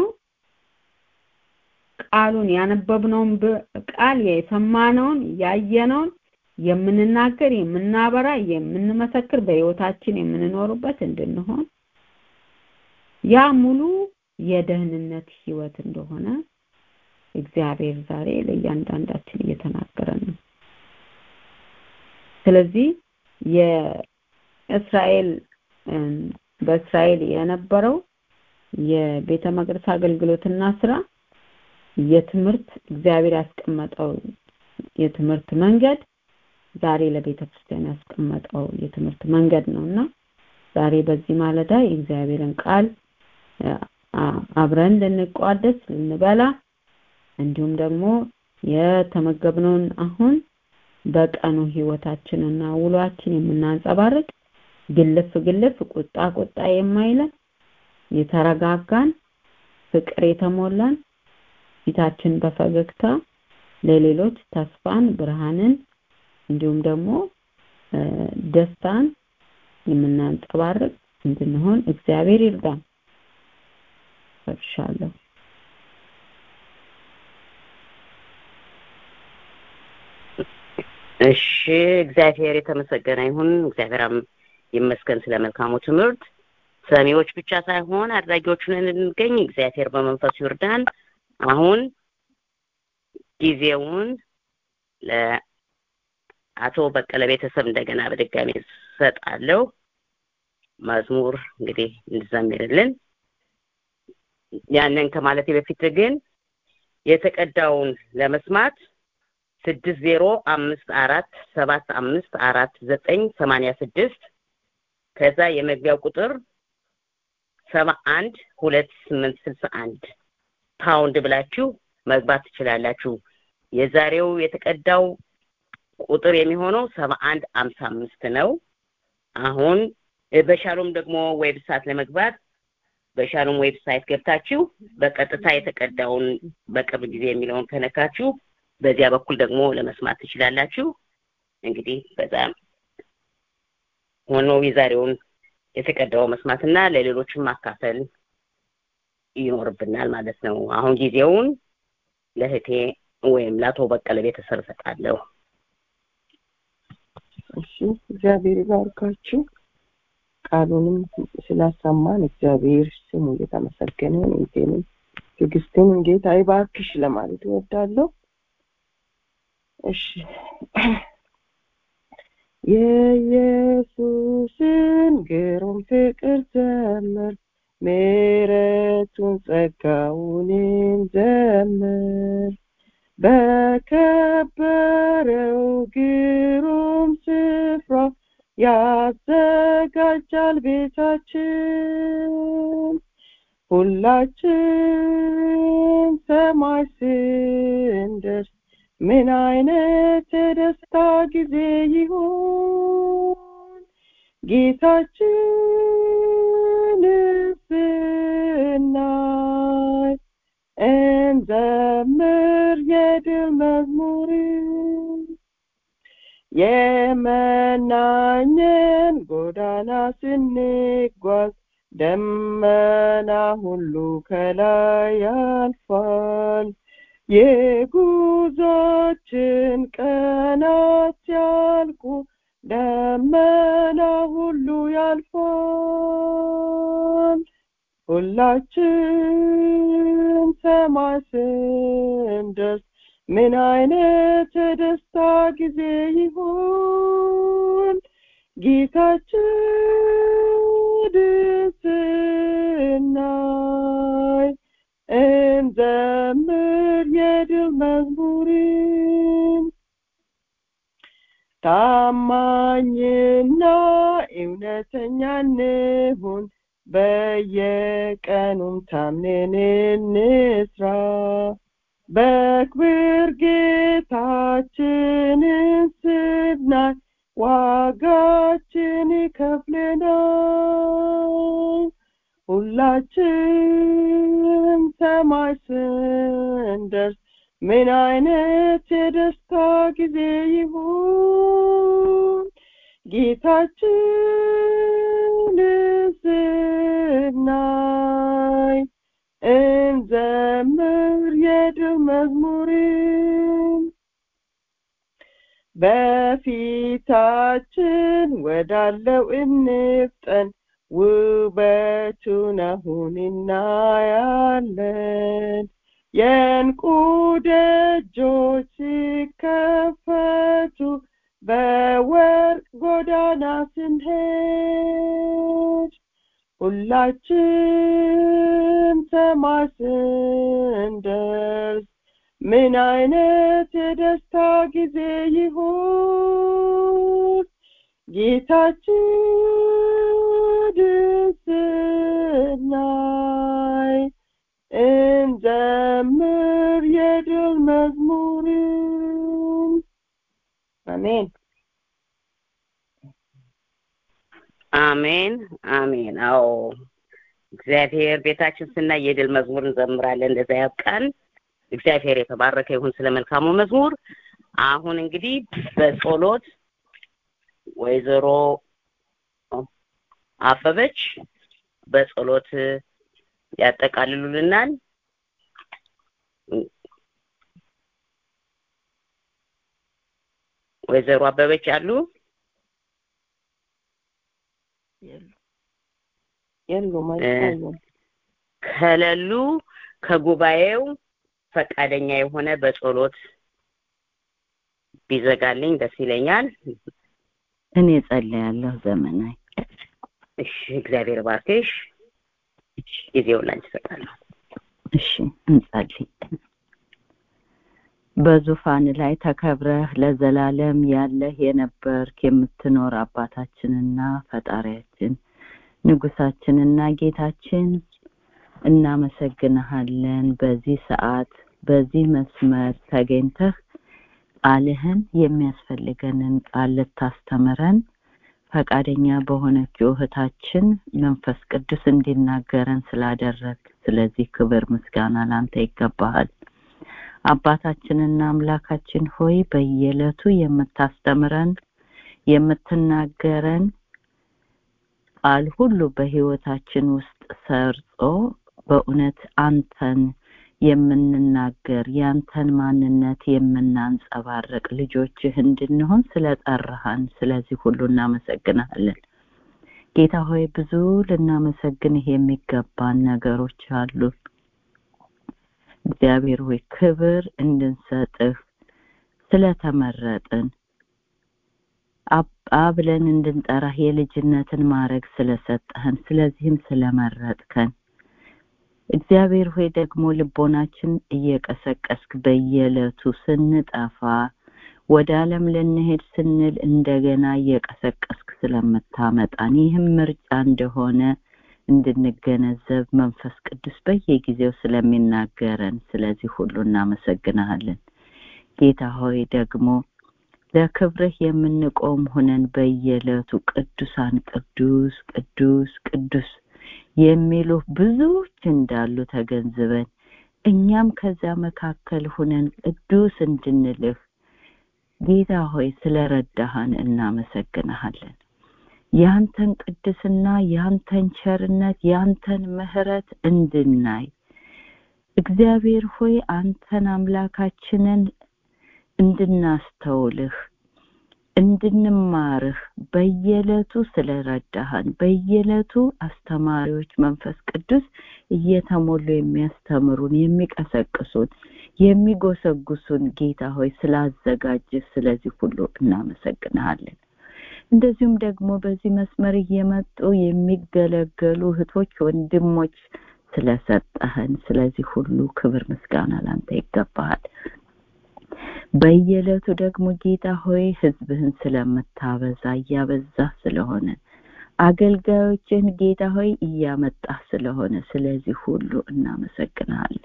ቃሉን ያነበብነውን ቃል የሰማነውን ያየነውን የምንናገር የምናበራ የምንመሰክር በህይወታችን የምንኖርበት እንድንሆን ያ ሙሉ የደህንነት ህይወት እንደሆነ እግዚአብሔር ዛሬ ለእያንዳንዳችን እየተናገረ ነው ስለዚህ የእስራኤል በእስራኤል የነበረው የቤተ መቅደስ አገልግሎትና ስራ የትምህርት እግዚአብሔር ያስቀመጠው የትምህርት መንገድ ዛሬ ለቤተ ክርስቲያን ያስቀመጠው የትምህርት መንገድ ነውና ዛሬ በዚህ ማለዳ የእግዚአብሔርን ቃል አብረን ልንቋደስ ልንበላ እንዲሁም ደግሞ የተመገብነውን አሁን በቀኑ ህይወታችንና ውሏችን የምናንጸባርቅ ግልፍ ግልፍ ቁጣ ቁጣ የማይለን የተረጋጋን ፍቅር የተሞላን ፊታችን በፈገግታ ለሌሎች ተስፋን ብርሃንን እንዲሁም ደግሞ ደስታን የምናንጸባርቅ እንድንሆን እግዚአብሔር ይርዳን ጨርሻለሁ እሺ እግዚአብሔር የተመሰገነ ይሁን እግዚአብሔር ይመስገን ስለ መልካሙ ትምህርት ሰሚዎች ብቻ ሳይሆን አድራጊዎቹን እንድንገኝ እግዚአብሔር በመንፈሱ ይርዳን አሁን ጊዜውን ለአቶ በቀለ ቤተሰብ እንደገና በድጋሚ ሰጣለሁ መዝሙር እንግዲህ እንድዘምርልን ያንን ከማለቴ በፊት ግን የተቀዳውን ለመስማት ስድስት ዜሮ አምስት አራት ሰባት አምስት አራት ዘጠኝ ሰማንያ ስድስት ከዛ የመግቢያው ቁጥር ሰባ አንድ ሁለት ስምንት ስልሳ አንድ ፓውንድ ብላችሁ መግባት ትችላላችሁ የዛሬው የተቀዳው ቁጥር የሚሆነው ሰባ አንድ አምሳ አምስት ነው አሁን በሻሎም ደግሞ ዌብሳይት ለመግባት በሻሎም ዌብሳይት ገብታችሁ በቀጥታ የተቀዳውን በቅርብ ጊዜ የሚለውን ከነካችሁ በዚያ በኩል ደግሞ ለመስማት ትችላላችሁ እንግዲህ በጣም ሆኖ የዛሬውን የተቀዳው መስማትና ለሌሎችም ማካፈል ይኖርብናል ማለት ነው አሁን ጊዜውን ለህቴ ወይም ለአቶ በቀለ ቤተሰብ እሰጣለሁ እሺ እግዚአብሔር ይባርካችሁ ቃሉንም ስላሰማን እግዚአብሔር ስሙ እየተመሰገነ እንቴንም ትዕግስትን ጌታ ይባርክሽ ለማለት እወዳለሁ እሺ የኢየሱስን ግሩም ፍቅር ዘምር ምሕረቱን ጸጋውን ዘምር በከበረው ግሩም ስፍራ ያዘጋጃል ቤታችን ሁላችን ሰማይ ስንደርስ ምን አይነት የደስታ ጊዜ ይሆን ጌታችን ስናይ እንዘምር የድል መዝሙር የመናኘን ጎዳና ስንጓዝ ደመና ሁሉ ከላይ ያልፋል የጉዟችን ቀናት ሲያልቁ ደመና ሁሉ ያልፋል ሁላችን ሰማይ ስንደርስ ምን አይነት የደስታ ጊዜ ይሆን ጌታችን ስናይ እውነተኛ እንሁን በየቀኑም ታምነን እንስራ በክብር ጌታችንን ስናይ ዋጋችን ይከፍለናል ሁላችን ሰማይ ስንደርስ ምን አይነት የደስታ ጊዜ ይሁን ጌታችንን ስናይ እንዘምር የድል መዝሙርን በፊታችን ወዳለው እንፍጠን ውበቱን አሁን እናያለን የእንቁ ደጆች ሲከፈቱ በወርቅ ጎዳና ስንሄድ ሁላችን ሰማይ ስንደርስ ምን አይነት የደስታ ጊዜ ይሁን ጌታችንን ስናይ እንዘምር የድል መዝሙርን አሜን አሜን አሜን አዎ እግዚአብሔር ቤታችን ስናይ የድል መዝሙር እንዘምራለን እንደዛ ያብቃን እግዚአብሔር የተባረከ ይሁን ስለ መልካሙ መዝሙር አሁን እንግዲህ በጸሎት ወይዘሮ አበበች በጸሎት ያጠቃልሉልናል ወይዘሮ አበበች አሉ የሉም አይታዩም ከሌሉ ከጉባኤው ፈቃደኛ የሆነ በጸሎት ቢዘጋልኝ ደስ ይለኛል እኔ ጸልያለሁ ዘመናዊ እሺ እግዚአብሔር ባርክሽ ጊዜውን ላንቺ እሰጣለሁ እሺ እንጸልይ በዙፋን ላይ ተከብረህ ለዘላለም ያለህ የነበርክ የምትኖር አባታችንና ፈጣሪያችን ንጉሳችንና ጌታችን እናመሰግንሃለን በዚህ ሰዓት በዚህ መስመር ተገኝተህ ቃልህን የሚያስፈልገንን ቃል ልታስተምረን ፈቃደኛ በሆነችው እህታችን መንፈስ ቅዱስ እንዲናገረን ስላደረግ ስለዚህ ክብር ምስጋና ላንተ ይገባሃል አባታችንና አምላካችን ሆይ በየዕለቱ የምታስተምረን የምትናገረን ቃል ሁሉ በህይወታችን ውስጥ ሰርጾ በእውነት አንተን የምንናገር ያንተን ማንነት የምናንጸባርቅ ልጆችህ እንድንሆን ስለጠራሃን ስለዚህ ሁሉ እናመሰግናለን ጌታ ሆይ ብዙ ልናመሰግንህ የሚገባን ነገሮች አሉ እግዚአብሔር ሆይ ክብር እንድንሰጥህ ስለተመረጥን አባ ብለን እንድንጠራህ የልጅነትን ማድረግ ስለሰጠህን ስለዚህም ስለመረጥከን እግዚአብሔር ሆይ ደግሞ ልቦናችን እየቀሰቀስክ በየዕለቱ ስንጠፋ ወደ ዓለም ልንሄድ ስንል እንደገና እየቀሰቀስክ ስለምታመጣን ይህም ምርጫ እንደሆነ እንድንገነዘብ መንፈስ ቅዱስ በየጊዜው ስለሚናገረን ስለዚህ ሁሉ እናመሰግናለን ጌታ ሆይ ደግሞ ለክብርህ የምንቆም ሆነን በየዕለቱ ቅዱሳን ቅዱስ ቅዱስ ቅዱስ የሚሉ ብዙዎች እንዳሉ ተገንዝበን እኛም ከዛ መካከል ሁነን ቅዱስ እንድንልህ ጌታ ሆይ ስለረዳሃን እናመሰግንሃለን ያንተን ቅድስና ያንተን ቸርነት ያንተን ምህረት እንድናይ እግዚአብሔር ሆይ አንተን አምላካችንን እንድናስተውልህ እንድንማርህ በየዕለቱ ስለረዳሃን በየዕለቱ አስተማሪዎች መንፈስ ቅዱስ እየተሞሉ የሚያስተምሩን የሚቀሰቅሱን የሚጎሰጉሱን ጌታ ሆይ ስላዘጋጅህ ስለዚህ ሁሉ እናመሰግንሃለን እንደዚሁም ደግሞ በዚህ መስመር እየመጡ የሚገለገሉ እህቶች ወንድሞች ስለሰጠህን ስለዚህ ሁሉ ክብር ምስጋና ላንተ ይገባሃል በየዕለቱ ደግሞ ጌታ ሆይ ህዝብህን ስለምታበዛ እያበዛ ስለሆነ አገልጋዮችን ጌታ ሆይ እያመጣ ስለሆነ ስለዚህ ሁሉ እናመሰግናለን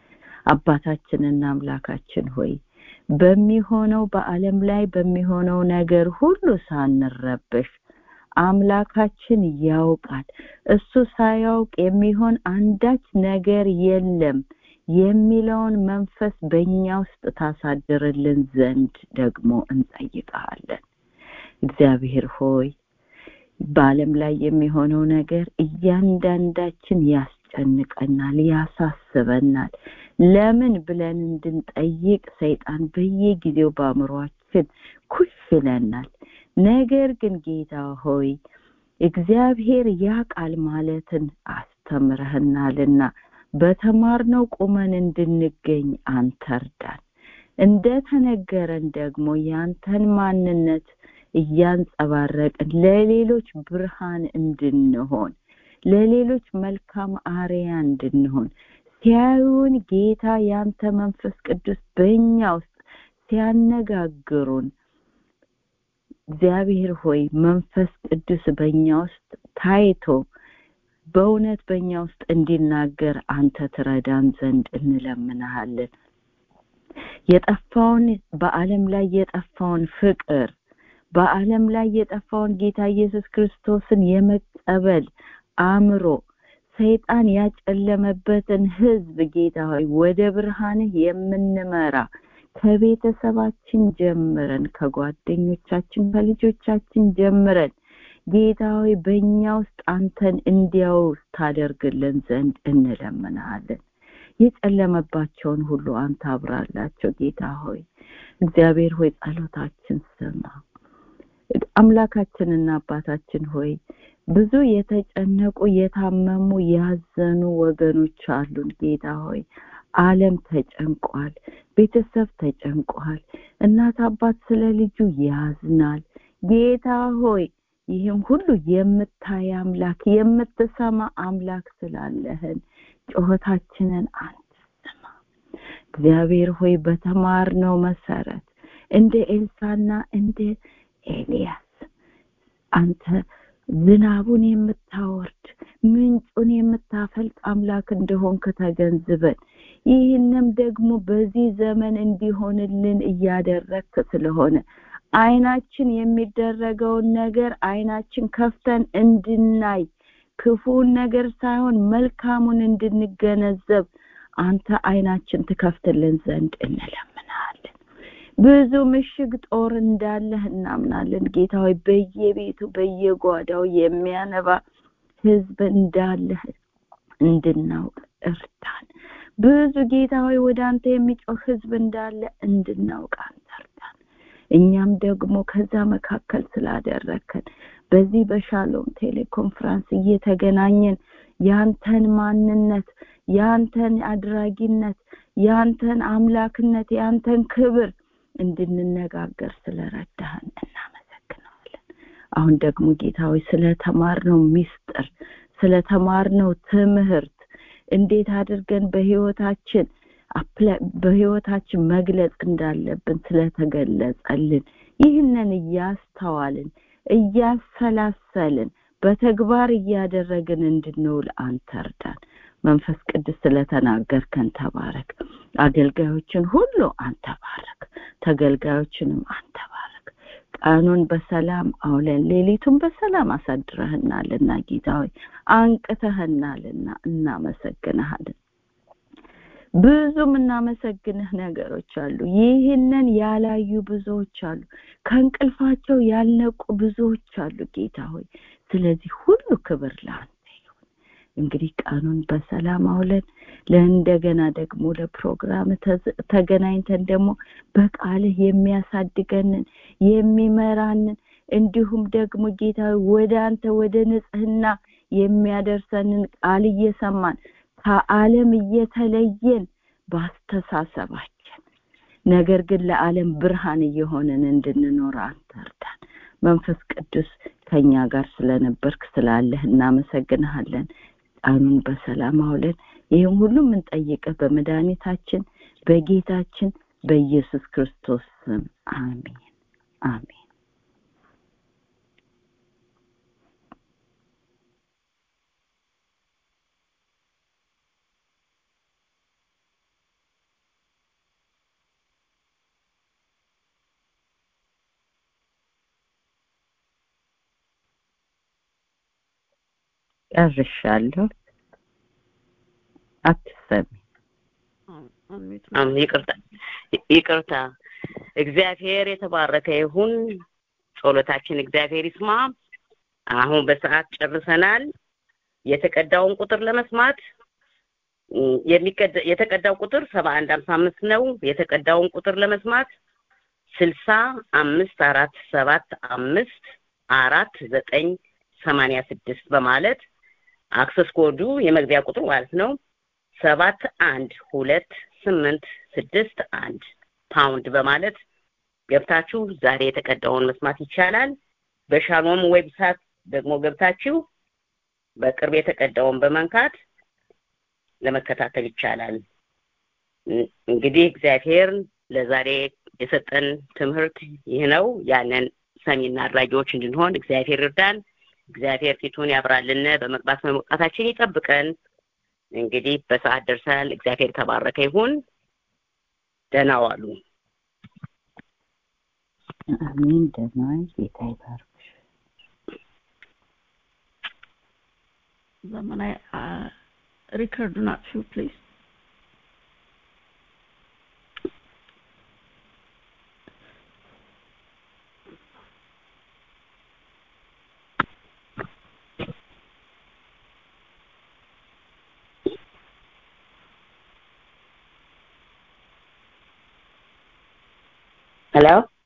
አባታችንና አምላካችን ሆይ በሚሆነው በአለም ላይ በሚሆነው ነገር ሁሉ ሳንረበሽ አምላካችን ያውቃል እሱ ሳያውቅ የሚሆን አንዳች ነገር የለም የሚለውን መንፈስ በእኛ ውስጥ ታሳድርልን ዘንድ ደግሞ እንጠይቀሃለን እግዚአብሔር ሆይ በአለም ላይ የሚሆነው ነገር እያንዳንዳችን ያስጨንቀናል ያሳስበናል ለምን ብለን እንድንጠይቅ ሰይጣን በየጊዜው በአእምሯችን ኩሽ ይለናል ነገር ግን ጌታ ሆይ እግዚአብሔር ያ ቃል ማለትን አስተምረህናልና በተማርነው ቁመን እንድንገኝ አንተ እርዳን እንደተነገረን ደግሞ ያንተን ማንነት እያንጸባረቅን ለሌሎች ብርሃን እንድንሆን ለሌሎች መልካም አርያ እንድንሆን ሲያዩን ጌታ ያንተ መንፈስ ቅዱስ በእኛ ውስጥ ሲያነጋግሩን እግዚአብሔር ሆይ መንፈስ ቅዱስ በእኛ ውስጥ ታይቶ በእውነት በእኛ ውስጥ እንዲናገር አንተ ትረዳን ዘንድ እንለምንሃለን የጠፋውን በአለም ላይ የጠፋውን ፍቅር በአለም ላይ የጠፋውን ጌታ ኢየሱስ ክርስቶስን የመቀበል አእምሮ ሰይጣን ያጨለመበትን ህዝብ ጌታ ሆይ ወደ ብርሃንህ የምንመራ ከቤተሰባችን ጀምረን ከጓደኞቻችን ከልጆቻችን ጀምረን ጌታ ሆይ በእኛ ውስጥ አንተን እንዲያው ታደርግልን ዘንድ እንለምናለን የጨለመባቸውን ሁሉ አንተ አብራላቸው ጌታ ሆይ እግዚአብሔር ሆይ ጸሎታችን ስማ አምላካችንና አባታችን ሆይ ብዙ የተጨነቁ የታመሙ ያዘኑ ወገኖች አሉን ጌታ ሆይ አለም ተጨንቋል ቤተሰብ ተጨንቋል እናት አባት ስለ ልጁ ያዝናል ጌታ ሆይ ይህም ሁሉ የምታይ አምላክ የምትሰማ አምላክ ስላለህን ጩኸታችንን አንተ ስማ እግዚአብሔር ሆይ በተማርነው መሰረት እንደ ኤልሳና እንደ ኤልያስ አንተ ዝናቡን የምታወርድ ምንጩን የምታፈልቅ አምላክ እንደሆንክ ተገንዝበን ይህንም ደግሞ በዚህ ዘመን እንዲሆንልን እያደረግክ ስለሆነ አይናችን የሚደረገውን ነገር አይናችን ከፍተን እንድናይ ክፉን ነገር ሳይሆን መልካሙን እንድንገነዘብ አንተ አይናችን ትከፍትልን ዘንድ እንለምናለን ብዙ ምሽግ ጦር እንዳለህ እናምናለን ጌታ ሆይ በየቤቱ በየጓዳው የሚያነባ ህዝብ እንዳለህ እንድናውቅ እርዳን ብዙ ጌታ ሆይ ወደ አንተ የሚጮህ ህዝብ እንዳለ እንድናውቅ አንተ እርዳን እኛም ደግሞ ከዛ መካከል ስላደረከን በዚህ በሻሎም ቴሌኮንፍራንስ እየተገናኘን ያንተን ማንነት ያንተን አድራጊነት ያንተን አምላክነት ያንተን ክብር እንድንነጋገር ስለረዳህን እናመሰግናለን አሁን ደግሞ ጌታዊ ስለተማርነው ሚስጥር ስለተማርነው ትምህርት እንዴት አድርገን በህይወታችን በህይወታችን መግለጽ እንዳለብን ስለተገለጸልን ይህንን እያስተዋልን እያሰላሰልን በተግባር እያደረግን እንድንውል አንተ እርዳን መንፈስ ቅዱስ ስለተናገርከን ተባረክ አገልጋዮችን ሁሉ አንተ ባረክ ተገልጋዮችንም አንተ ባረክ ቀኑን በሰላም አውለን ሌሊቱን በሰላም አሳድረህናልና ጌታ ሆይ አንቅተህናልና እናመሰግንሃለን ብዙ የምናመሰግንህ ነገሮች አሉ ይህንን ያላዩ ብዙዎች አሉ ከእንቅልፋቸው ያልነቁ ብዙዎች አሉ ጌታ ሆይ ስለዚህ ሁሉ ክብር ለአንተ ይሁን እንግዲህ ቀኑን በሰላም አውለን ለእንደገና ደግሞ ለፕሮግራም ተገናኝተን ደግሞ በቃልህ የሚያሳድገንን የሚመራንን እንዲሁም ደግሞ ጌታ ወደ አንተ ወደ ንጽህና የሚያደርሰንን ቃል እየሰማን ከዓለም እየተለየን ባስተሳሰባችን ነገር ግን ለዓለም ብርሃን እየሆንን እንድንኖር አንተ እርዳን መንፈስ ቅዱስ ከኛ ጋር ስለነበርክ ስላለህ እናመሰግንሃለን ቀኑን በሰላም አውለን ይህም ሁሉ የምንጠይቅህ በመድኃኒታችን በጌታችን በኢየሱስ ክርስቶስ ስም አሜን አሜን ጨርሻለሁ አትሰሚ አም ይቅርታ ይቅርታ እግዚአብሔር የተባረከ ይሁን ጸሎታችን እግዚአብሔር ይስማ አሁን በሰዓት ጨርሰናል የተቀዳውን ቁጥር ለመስማት የተቀዳው ቁጥር ሰባ አንድ ሀምሳ አምስት ነው የተቀዳውን ቁጥር ለመስማት ስልሳ አምስት አራት ሰባት አምስት አራት ዘጠኝ ሰማንያ ስድስት በማለት አክሰስ ኮዱ የመግቢያ ቁጥሩ ማለት ነው ሰባት አንድ ሁለት ስምንት ስድስት አንድ ፓውንድ በማለት ገብታችሁ ዛሬ የተቀዳውን መስማት ይቻላል በሻሎም ዌብሳይት ደግሞ ገብታችሁ በቅርብ የተቀዳውን በመንካት ለመከታተል ይቻላል እንግዲህ እግዚአብሔር ለዛሬ የሰጠን ትምህርት ይህ ነው ያንን ሰሚና አድራጊዎች እንድንሆን እግዚአብሔር ይርዳን እግዚአብሔር ፊቱን ያብራልን በመግባት በመውጣታችን ይጠብቀን እንግዲህ በሰዓት ደርሰናል እግዚአብሔር ተባረከ ይሁን ደህና ዋሉ አሜን ደህና ጌታ ይባርክሽ ዘመናዊ ሪከርዱን አጥፊው ፕሊዝ Hello?